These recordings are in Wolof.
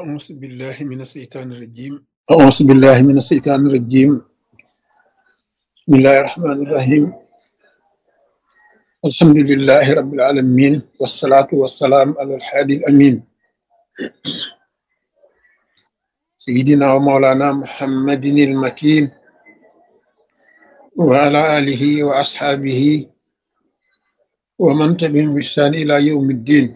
أعوذ بالله من الشيطان الرجيم أعوذ بالله من الشيطان الرجيم بسم الله الرحمن الرحيم الحمد لله رب العالمين والصلاة والسلام على الحادي الأمين سيدنا ومولانا محمد المكين وعلى آله وأصحابه ومن تبعهم بإحسان إلى يوم الدين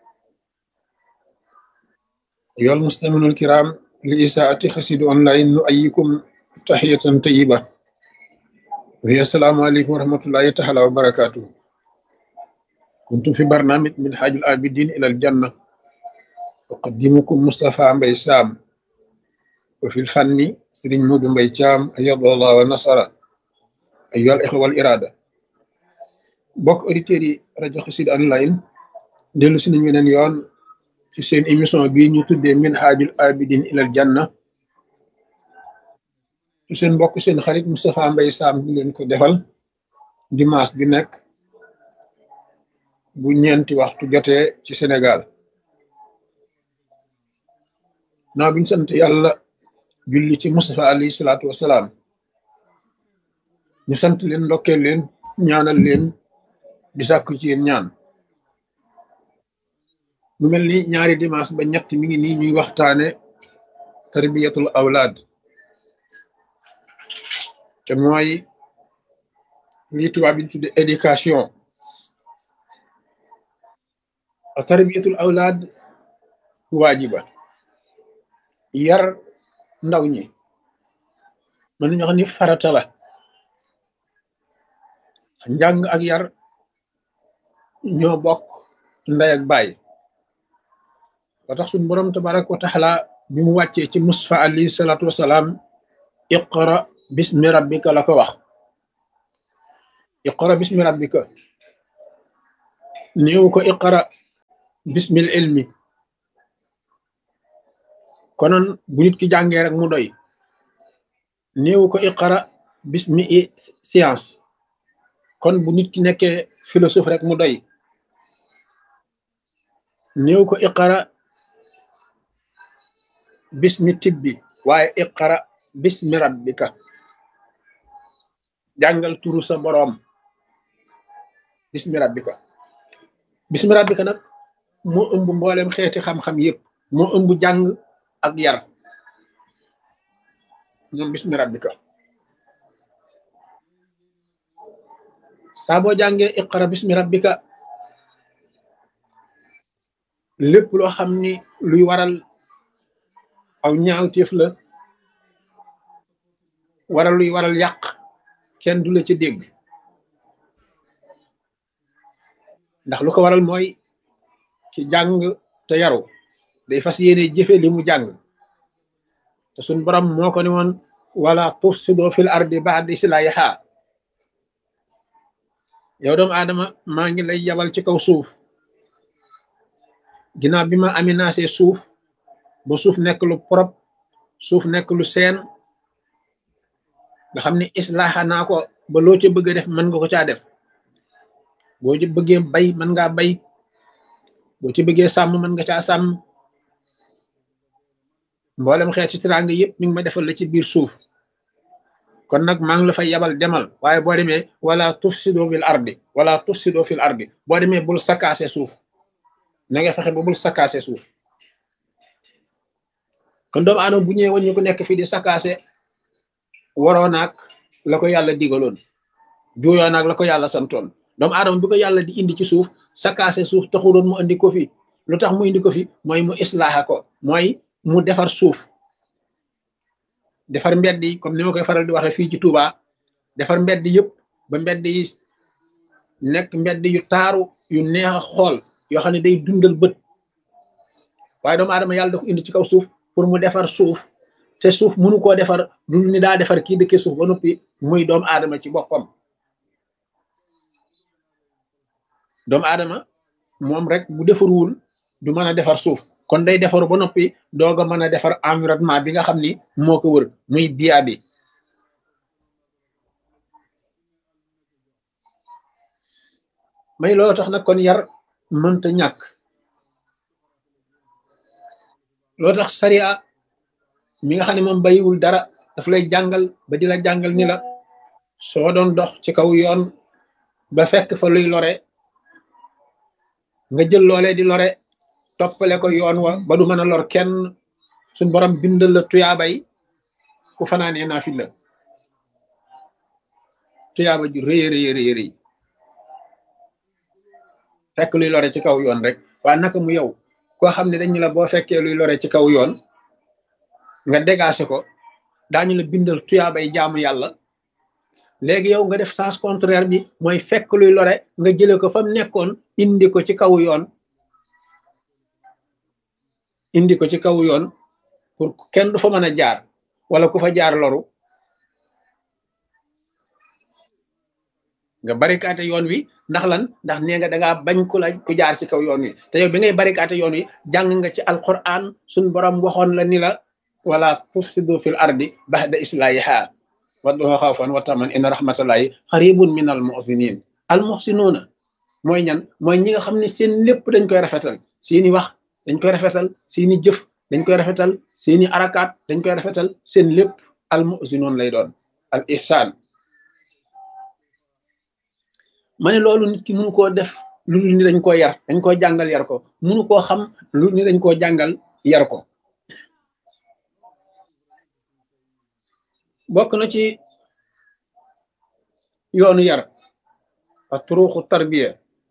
أيها المستمعون الكرام لإساءة خسيد أونلاين نؤيكم تحية طيبة وهي السلام عليكم ورحمة الله تعالى وبركاته كنت في برنامج من حاج العابدين إلى الجنة أقدمكم مصطفى مبي سام وفي الفن سرين مود مبي جام أيض الله ونصر أيها الإخوة والإرادة bokk auditeurs yi rajo Xassida online dellu si nañ weneen yoon ci seen émission bii ñu tuddee minhajul abidin ilal janna ci seen mbokk seen xarit Moustapha Mbaye Sam di leen ko defal dimanche bi nekk bu ñeenti waxtu jotee ci Sénégal naa biñ sant yàlla julli ci Moustapha alayhi salaatu wasalaam ñu sant leen ndokkeel leen ñaanal leen di sàkku ci yéen ñaan mu mel ni ñaari dimanche ba ñett mi ngi nii ñuy waxtaane tarbiyatul awlaad te mooy lii tubaab bi tudde éducation a tarbiyatul awlaad waajiba yar ndaw ñi mën nañu wax ni farata la njàng ak yar ñoo bokk ndey ak baay ba tax suñ boroom tabaraka wa taala bi mu wàccee ci Mustafa alayhi salaatu wasalaam iqra bismi rabbika la ko wax iqra bismi rabbika néew ko iqra bismil ilmi konoon bu nit ki jàngee rek mu doy néew ko iqra bismi science kon bu nit ki nekkee philosophe rek mu doy néew ko iqara bismi tibbi waaye iqara bismi rabbika jàngal turu sa boroom bismi rabbika bismi rabbika nag moo ëmb mboolem xeeti xam-xam yépp moo ëmb jàng ak yar ñoom bismi rabbika saa boo jàngee iqara bismi rabbika lépp loo xam ni luy waral aw ñaawteef la waral luy waral yàq kenn du la ca dégg ndax lu ko waral mooy ci jàng te yaru day fas yéene jëfe li mu jàng te suñ borom moo ko ne woon wala tufsido fil ardi ba'da islahiha yow doomu aadama maa ngi lay yabal ci kaw suuf ginnaaw bi ma aménagé suuf ba suuf nekk lu propre suuf nekk lu seen nga xam ne islaaxa naa ko ba loo ca bëgg a def mën nga ko caa def boo ci bëggee bay mën ngaa bay boo ci bëggee sàmm mën nga caa sàmm mboolem xeeti teraanga yëpp mi ngi ma defal la ci biir suuf kon nag maa ngi la fay yabal demal waaye boo demee wala tufsido fil ardi wala tufsido fil ardi boo demee bul sakkaase suuf na nga fexe ba bul sakkaase suuf kon doomu aadama bu ñëwee waññu ko nekk fii di sakkaase waroo naag la ko yàlla digaloon juuyoo naag la ko yàlla santoon doomu aadama bi ko yàlla di indi ci suuf sakkaase suuf taxuloon mu indi ko fi lu tax mu indi ko fi mooy mu islaaxa ko mooy mu defar suuf defar mbedd yi comme ni ma koy faral di waxee fii ci Touba defar mbedd yëpp ba mbedd yi nekk mbedd yu taaru yu neex a xool yoo xam ne day dundal bët waaye doomu aadama yàlla da ko indi ci kaw suuf pour mu defar suuf te suuf mënu koo defar lu ni daa defar kii dëkkee suuf ba noppi muy doomu aadama ci boppam doomu aadama moom rek bu defarwul du mën a defar suuf kon day defaru ba noppi doog a mën a defar environnement bi nga xam ni moo ko wër muy biya bi may loolu tax nag kon yar mënta ñàkk loo tax sariya mi nga xam ne moom bayiwul dara daf lay jàngal ba di la jàngal ni la soo doon dox ci kaw yoon ba fekk fa luy lore nga jël loolee di lore toppale ko yoon wa ba du mën a lor kenn suñ borom bindal la tuyaabay ku fanaanee naa fi la tuyaaba ju rëy rëy rëy rëy fekk luy lore ci kaw yoon rek waa naka mu yow koo xam ne dañu la boo fekkee luy lore ci kaw yoon nga dégagé ko daañu la bindal tuyaabay jaamu yàlla léegi yow nga def sens contraire bi mooy fekk luy lore nga jële ko fa mu nekkoon indi ko ci kaw yoon indi ko ci kaw yoon pour kenn du fa mën a jaar wala ku fa jaar loru nga barikaate yoon wi ndax lan ndax nee nga dangaa bañ ku la ku jaar ci kaw yoon wi te yow bi ngay barikaate yoon wi jàng nga ci alquran suñ borom waxoon la ni la wala tufsidu fil ardi ba'da islahiha wadduha xawfan wa taman inna rahmatallahi xaribun min al muhsinin al muhsinuuna mooy ñan mooy ñi nga xam ne seen lépp dañ koy rafetal seeni wax dañ koy rafetal seeni jëf dañ koy rafetal seeni arakaat dañ koy rafetal seen lépp al muhsinuun lay doon al ihsaan ma ne loolu nit ki mënu koo def lu ni dañ koo yar dañ koo jàngal yar ko mënu koo xam lu ni dañ koo jàngal yar ko bokk na ci yoonu yar a turuuxu tarbiya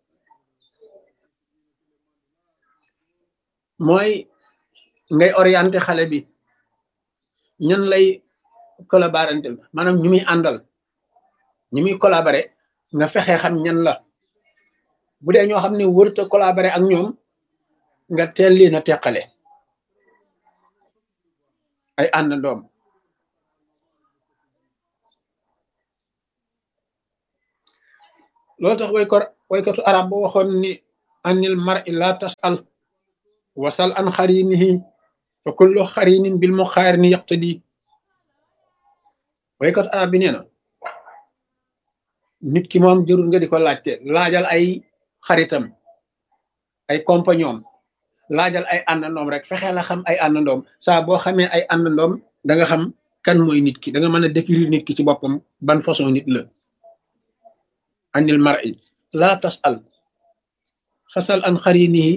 mooy ngay orienté xale bi ñan lay collaborantel maanaam ñu muy àndal ñu muy collaboré nga fexe xam ñan la bu dee ñoo xam ne wërta collaboré ak ñoom nga teel leen a teqale ay àndandoom loolu tax way ko waykatu arab ba waxoon ni anil mar'i la tasal wasal an xarinihi fa kullu xarinin bil muqaarini yaqtadi waykatu arab bi nee na nit ki moom jërul nga di ko laajte laajal ay xaritam ay compagnon laajal ay àndandoom rek fexe la xam ay àndandoom saa boo xamee ay àndandoom da nga xam kan mooy nit ki da nga mën a décrire nit ki ci boppam ban façon nit la anil mar'i la tasal fasal an xarinihi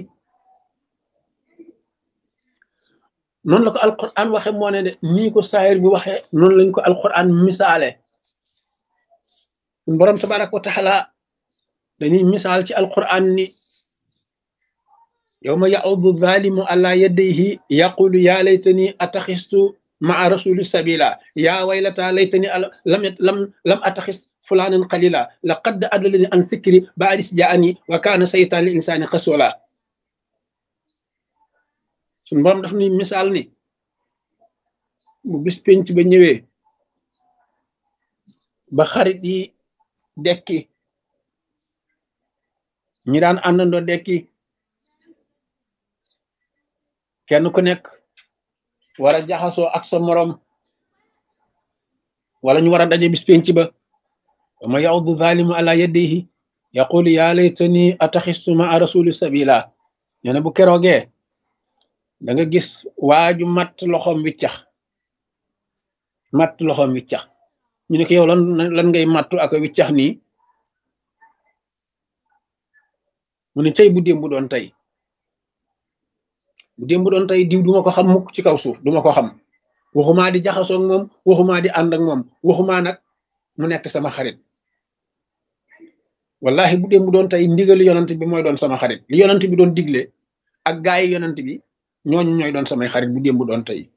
noonu la ko alquran waxe moo ne de nii ko saayir bi waxe noonu lañ ko alquran misaale borom tabaraka wa taala dañuy misaal ci alquran ni yawma ya'udu zalimu ala yadayhi yaqulu ya laytani ataxistu maa rasuli sabila ya waylata laytani lam lam lam ataxis fulanan qalila laqad adallani an sikri ba'dis ja'ani wa kana saytan lil insani khasula sun borom daf ni misaal ni bu bis penc ba ñëwee ba xarit yi dekki ñi daan àndandoo dekki kenn ku nekk war a jaxasoo ak sa morom wala ñu war a daje bis penc ba wama yaudu zalimu ala yadihi yaqulu ya laytani ataxistu ma rasuli sabila nee na bu keroogee da nga gis waaju matt loxoom wiccax matt loxoom wiccax ñu ne ko yow lan lan ngay mattu ak wiccax nii mu ne tey bu démb doon tey bu démb doon tey diw duma ko xam mukk ci kaw suuf duma ko xam waxumaa di jaxasoog moom waxumaa di ànd ak moom waxumaa nag mu nekk sama xarit wallahi bu démb doon tey ndigali yonant bi mooy doon sama xarit li yonant bi doon digle ak gaay yi yonant bi ñooñu ñooy doon samay xarit bu démb doon tey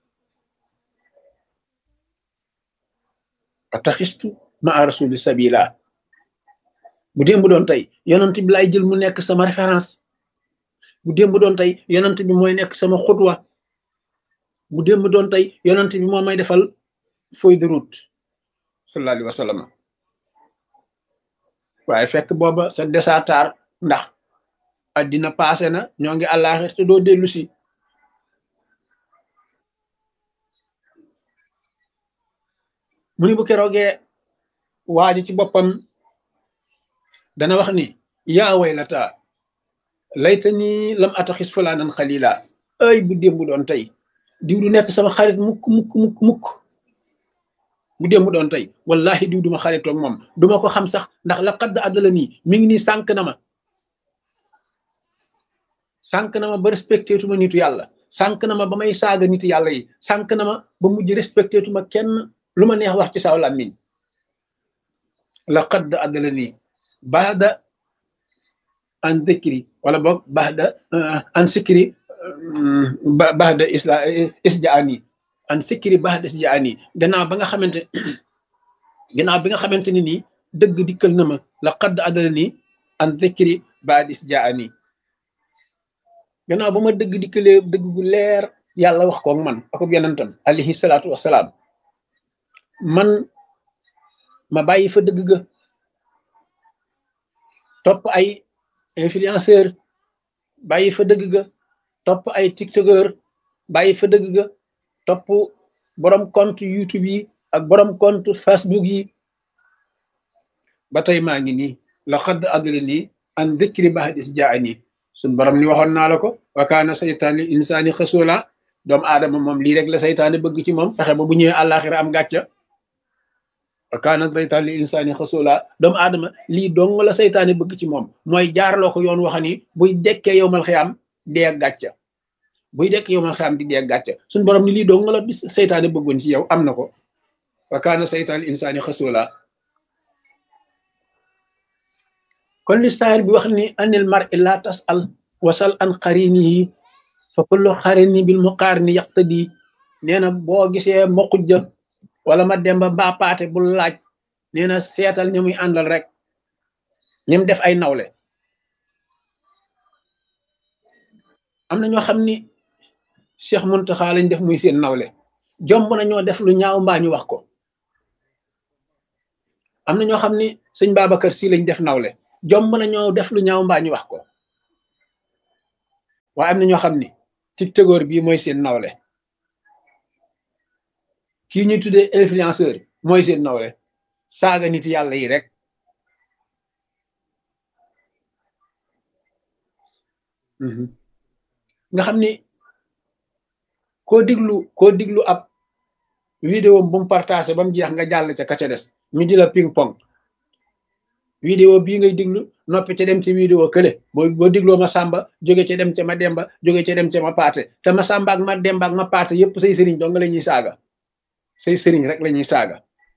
ataxistu ma rasuli sabila bu démb doon tey yonant bi lay jël mu nekk sama référence bu démb doon tey yonant bi mooy nekk sama xutwa bu démb doon tey yonant bi moo may defal feuille de route sallallahu alayhi wa sallam waaye fekk booba sa desatar ndax addina passé na ñoo ngi àllaaxir te doo dellu si mu ni bu keroogee waaji ci boppam dana wax ni yaa waylata layta ni lam ataxis fulaanan xalila ay bu démb doon tey diw du nekk sama xarit mukk mukk mukk mukk bu démb doon tey wallahi diw duma xaritoog moom duma ko xam sax ndax la xadd àddala nii mi ngi nii sànq na ma sànq na ma ba respecté tuma nitu yàlla sànq na ma ba may saaga nitu yàlla yi sànq na ma ba mujj respecté tuma kenn lu ma neex wax ci saw làmmiñ la xadd àddala nii baada an dikri wala boog baada an sikri baada isla isjaani an sikri baada isjaani gannaaw ba nga xamante gannaaw bi nga xamante ni nii dëgg dikkal na ma la xadd àddala nii an dikri baada isjaani gannaaw ba ma dëgg dikkalee dëgg gu leer yàlla wax koog man akub yonentam alayhi salaatu wasalaam man ma bàyyi fa dëgg ga topp ay influenceur bàyyi fa dëgg ga topp ay tiktokeur bàyyi fa dëgg ga topp borom compte youtube yi ak borom compte facebook yi ba tey maa ngi nii la xadd àddala nii an dikri bahadis jaani suñ borom ni waxoon naa la ko wa kaana saytaani insaani xasula doomu aadama moom lii rek la saytaane bëgg ci moom fexe ba bu ñëwee àllaaxira am gàcca wa kaana saytaani insaani xasula doomu aadama lii dong la saytaane bëgg ci moom mooy jaarloo ko yoon waxa ni buy dekkee yowmal xiyaam dee gàcca buy dekk yowmal xiyaam di dee gàcca suñ borom ni lii dong la saytaane bëggoon ci yow am na ko wa kaana saytaani insaani xasula kon li saayir bi wax ni anil mar illa tasal wasal an xarinihi fa kullu xarini bil muqaarini yaqtadi nee na boo gisee ma xujja wala ma demba mbaa paate bul laaj nee na seetal ña muy àndal rek ñim def ay nawle am na ñoo xam ni Cheikh Muntaxa lañ def muy seen nawle jomb na ñoo def lu ñaaw mbaa ñu wax ko am na ñoo xam ni sëñ Babacar Si lañ def nawle jomb na ñoo def lu ñaaw mbaa ñu wax ko waaye am na ñoo xam ni tiktokeur bii mooy seen nawle kii ñuy tuddee influenceur mooy seen nawle saaga nit yàlla yi rek nga xam ni koo diglu koo diglu ab vidéo bu mu partagé ba mu jeex nga jàll ca ka ca des ñu di la ping pong vidéo bii ngay diglu noppi ca dem ci vidéo kële boo boo digloo ma sàmba jóge ca dem ca ma demba jóge ca dem ca ma paate te ma sàmba ak ma demba ak ma paate yépp say sëriñ dong la ñuy saaga say sëriñ rek la ñuy saaga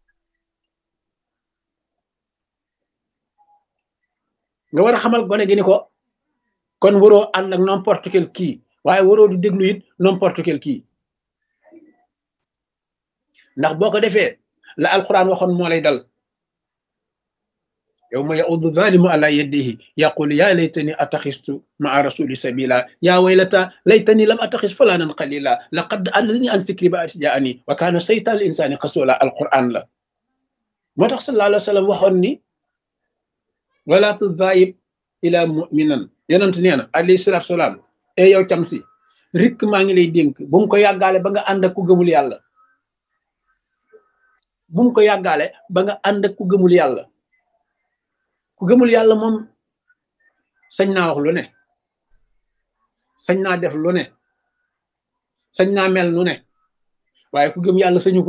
nga war a xamal gone gi ni ko kon waroo ànd ak n'importe quel kii waaye waroo di déglu it n'importe quel kii ndax boo ko defee la alquran waxoon moo lay dal yawma yaudu zalimu ala yadihi yaqul ya laytani ataxistu maa rasuli sabila ya waylata laytani lam ataxis fulanan qalila laqad adlani an fikri ba jaani wa kaana saytaan insani xasula alquran la moo tax sallallahu alayhi wa sallam waxoon ni wala tudayib ila muminan yonent nee na alayhi salatu salaam e yow cam si rikk maa ngi lay dénk bu mu ko yàggaale ba nga ànd ak ku gëmul yàlla bu mu ko yàggaale ba nga ànd ak ku gëmul yàlla ku gëmul yàlla moom sañ naa wax lu ne sañ naa def lu ne sañ naa mel nu ne waaye ku gëm yàlla sañu ko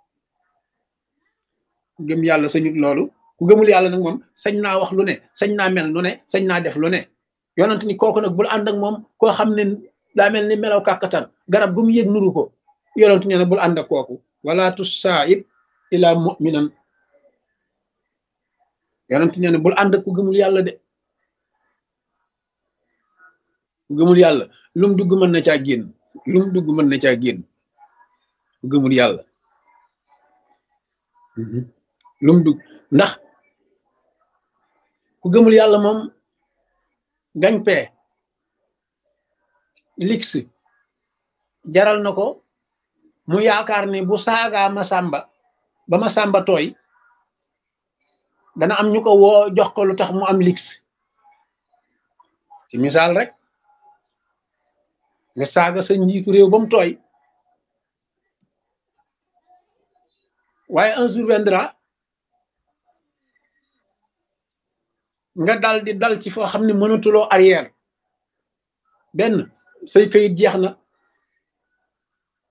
ku gëm yàlla sañut loolu ku gëmul yàlla nag moom sañ naa wax lu ne sañ naa mel nu ne sañ naa def lu ne yonent ni kooku nag bul ànd ak moom koo xam ne daa mel ni melaw kàkkatar garab gu mu yëg nuru ko yonent nee na bul ànd ak kooku wala tusaib ila muminan yonent nee na bul ànd ak ku gëmul yàlla de ku gëmul yàlla lum dugg mën na caa génn lum dugg mën na caa génn ku gëmul yàlla lum dugg ndax ku gëmul yàlla moom gañ pee lix jaral na ko mu yaakaar ni bu saagaa ma sàmba ba ma sàmba tooy dana am ñu ko woo jox ko lu tax mu am lix ci misaal rek nga saaga sa njiitu réew ba mu tooy waaye un jour viendra nga dal di dal ci foo xam ne mënatuloo arrière benn say këyit jeex na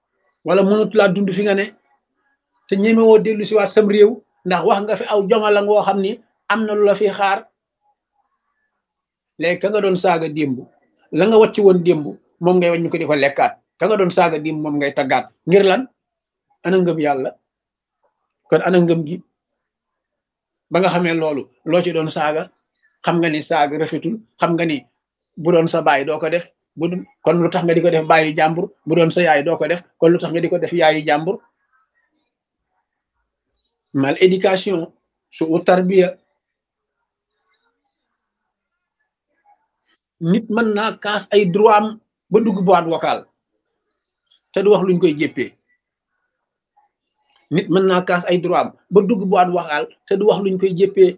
wala mënut laa dund fi nga ne te ñemewoo dellu si waat sam réew ndax wax nga fi aw jomala ngoo xam ni am na lu la fi xaar léegi ka nga doon saaga démb la nga wàcc woon démb moom ngay wàññi ko di ko lekkaat ka nga doon saaga démb moom ngay taggaat ngir lan ana ngëm yàlla kon ana ngëm gi ba nga xamee loolu loo ci doon saaga xam nga ni saaga rafetul xam nga ni bu doon sa baay doo ko def bu kon lu tax nga di ko def baayu jàmbur bu doon sa yaay doo ko def kon lu tax nga di ko def yaayu jàmbur mal éducation su u tarbiya nit mën naa kaas ay droit am ba dugg boîte vocale te du wax luñ koy jéppee nit mën naa kaas ay droit am ba dugg boîte vocale te du wax luñ koy jéppee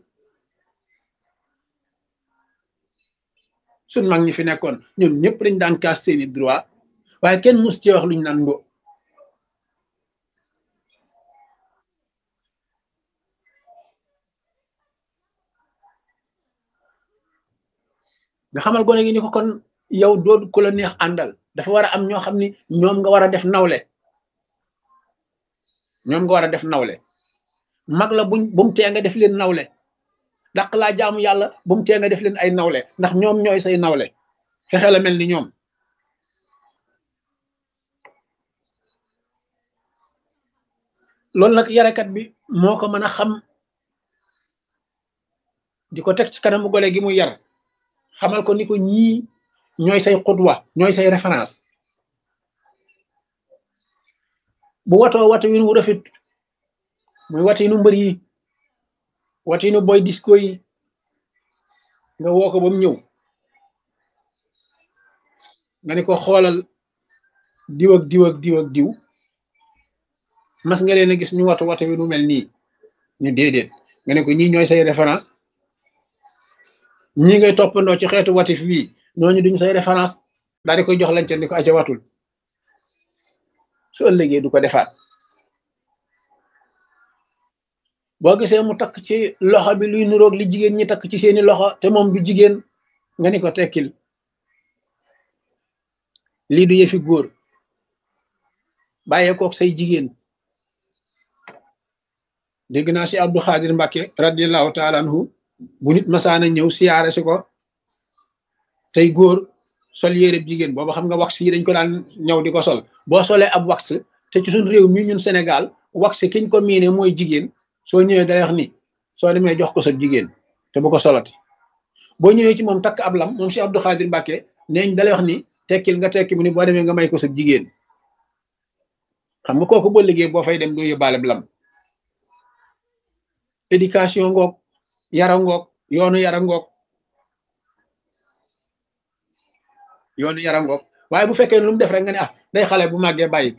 suñ mag ñi fi nekkoon ñoom ñëpp dañ daan kaas seeni droit waaye kenn mus ci wax luñ naan ngo nga xamal gone gi ni ko kon yow doo ku la neex àndal dafa war a am ñoo xam ni ñoom nga war a def nawle ñoom nga war a def nawle mag la buñ bu mu tee nga def leen nawle dàq laa jaamu yàlla bu mu tee nga def leen ay nawle ndax ñoom ñooy say nawle fexe la mel ni ñoom loolu nag yarekat bi moo ko mën a xam di ko teg ci kanamu gole gi mu yar xamal ko ni ko ñii ñooy say xutwa ñooy say référence bu watoo watu win wu rafet muy watinu mbër yi watinu boy disco yi nga woo ko ba mu ñëw nga ni ko xoolal diw ak diw ak diw ak diw mas nga leen a gis ñu watu watu wi nu mel nii ñu déedéet nga ne ko ñii ñooy say référence ñii ngay toppandoo ci xeetu watif bii ñooñu duñ say référence daal di koy jox lañ ca ni ko aca watul su ëllëgee du ko defaat boo gisee mu takk ci loxo bi luy nuroog li jigéen ñi takk ci seeni loxo te moom du jigéen nga ni ko tekkil lii du yëfi góor bàyyee kook say jigéen dégg naa si Abdou Xaadir Mbàkke radiallahu taala anhu bu nit masaana ñëw siyaare si ko tey góor sol yére jigéen booba xam nga wax yi dañ ko daan ñëw di ko sol boo solee ab wax te ci suñ réew mi ñun Sénégal wax kiñ ko miine mooy jigéen soo ñëwee day wax ni soo demee jox ko sa jigéen te bu ko solati boo ñëwee ci moom takk ab lam moom si Abdou Xaadir Mbàkke neeñ dalay wax ni tekkil nga tekki mu ni boo demee nga may ko sa jigéen xam nga kooku boo liggéey boo fay dem doo yóbbaale lam éducation ngoog yara ngoog yoonu yara ngoog yoonu yara ngoog waaye bu fekkee lu mu def rek nga ne ah day xale bu màggee bàyyi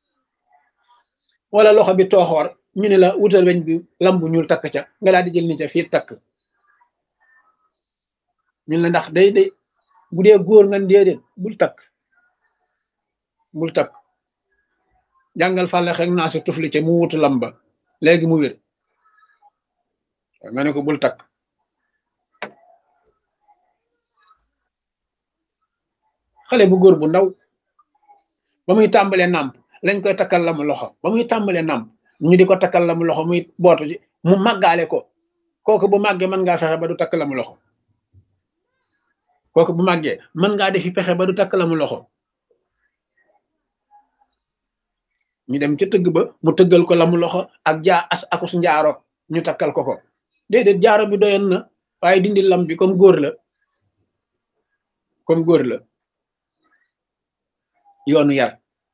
wala loxo bi tooxoor ñu ne la wutal weñ bi lam bu ñuul takk ca nga daal di jël ni ca fii takk ñun la ndax day day bu dee góor nga déedéet bul takk bul takk jàngal fàlle xek naa si tufli ca mu wutu lam ba léegi mu wér nga ne ko bul takk xale bu góor bu ndaw ba muy tàmbalee nàmp lañ koy takkal la mu loxo ba muy tàmbalee nàmp ñu di ko takkal la mu loxo muy bootu ci mu màggaale ko kooku bu màggee mën ngaa fexe ba du takk la mu loxo kooku bu màggee mën ngaa defi pexe ba du takk la mu loxo ñu dem ca tëgg ba mu tëggal ko la mu loxo ak jaa as akus njaaro ñu takkal ko ko déedéet jaaro bi doyoon na waaye dindi lam bi comme góor la comme góor la yoonu yar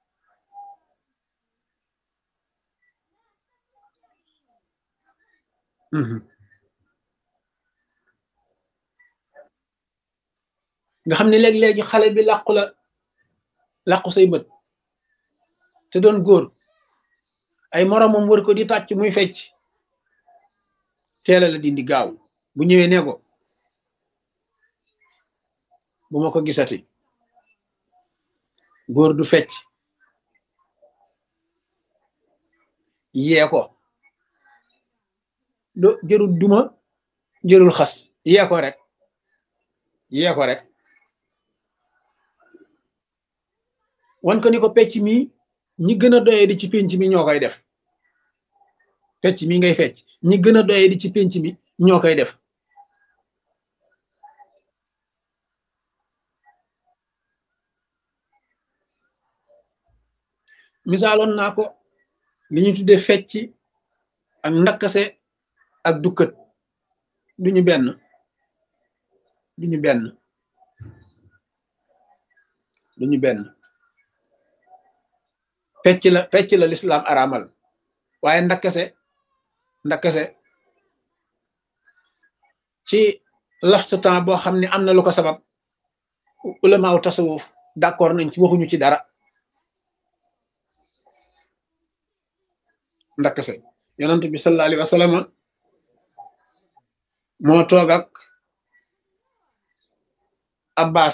nga xam ne léeg-léegi xale bi làqu la làqu say bët te doon góor ay moromam wër ko di tàcc muy fecc teela la dindi gaaw bu ñëwee ne ko bu ma ko gisati góor du fecc yee ko do jërul duma jërul xas yee ko rek yee ko rek wan ko ni ko pecc mi ñi gën a doyee di ci pénc mi ñoo koy def fecc mi ngay fecc ñi gën a doyee di ci pénc mi ñoo koy def misaaloon naa ko li ñu tuddee fecc ak ndakkase ak dukkat duñu benn duñu benn duñu benn fecc la fecc la lislaam araamal waaye ndakkase ndakkase ci laps temps boo xam ne am na lu ko sabab ulamaaw tasawuf d'accord nañ ci waxuñu ci dara ndakkase yonent bi sallallahu alayhi wa sallam moo toog ak abbas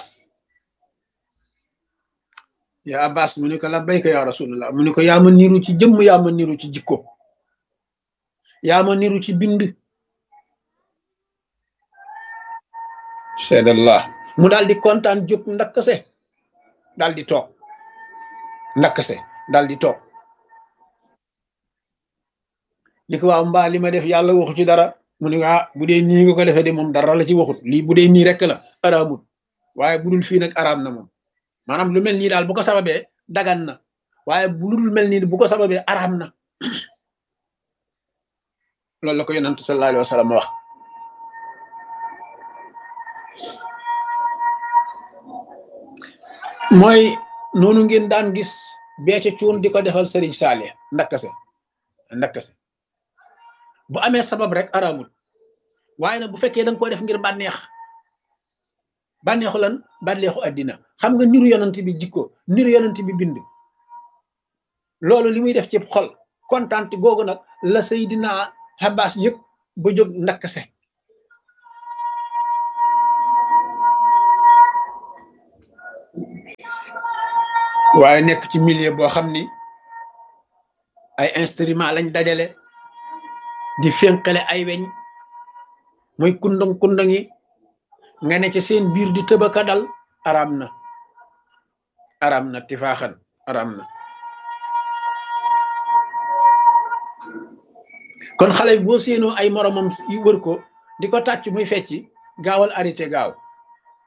ya abbas mu ne ko labbayka ya rasulullah mu ne ko yaa ma niru ci jëmm yaa ma niru ci jikko yaa ma niru ci bind seedallah mu daal di kontaan jóg ndakkase daal di toog ndakkase daal di toog li ko waaw mbaa li ma def yàlla waxu ci dara mu ne ah bu dee nii nga ko defee de moom dara la ci waxut lii bu dee nii rek la araamut waaye bu dul fii nag araam na moom maanaam lu mel nii daal bu ko sababee dagan na waaye bu dul mel nii bu ko sababee araam na loolu la ko yonantu sallallahu alayhi wa sallam wax mooy noonu ngeen daan gis beece cuun di ko defal sëriñ saale ndakkase ndakkase bu amee sabab rek araamul waaye nag bu fekkee da nga ko def ngir bànneex bànneexu lan bànneexu àddina xam nga niru yonent bi jikko niru yonent bi bind loolu li muy def ci xol kontaan googu nag la Seydina Abbas yëpp ba jóg ndakkase waaye nekk ci milieu boo xam ni ay instrument lañ dajale di fénqale ay weñ muy kundang kundang yi nga ne ci seen biir di tëbaka dal araam na araam na tifaaxan araam na kon xale boo séenoo ay moromam yu wër ko di ko tàcc muy fecci gaawal arrêté gaaw